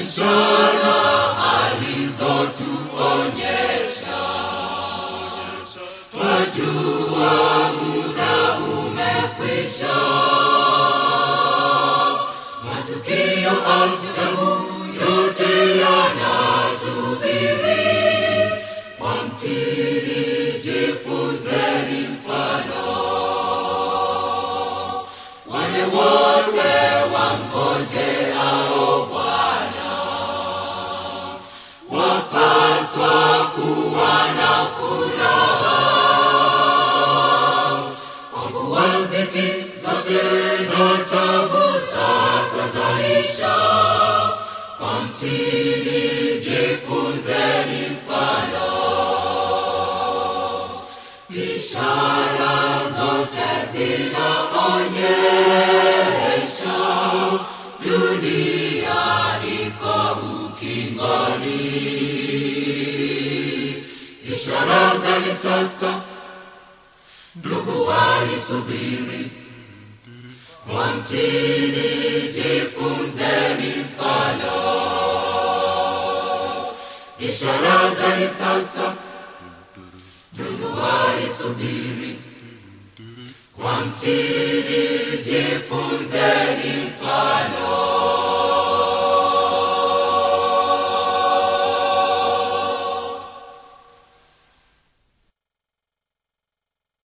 ishara alizotuonyesha twajua muda umekwisha matukio ajabu yote yanatubiri kwa mtini jifunzeni mfano wale wote wamngojeao Bwana wapaswa kuwa na furaha, kwa kuwa dhiki zote na tabu sasa zaisha. Kwa mtini jifunzeni mfano, ishara zote zinaonyesha dunia iko ukingoni. Ishara gani sasa, ndugu waisubiri? Mwamtini jifunzeni mfano. Ishara gani sasa, ndugu waisubiri? Mwamtini jifunzeni mfano.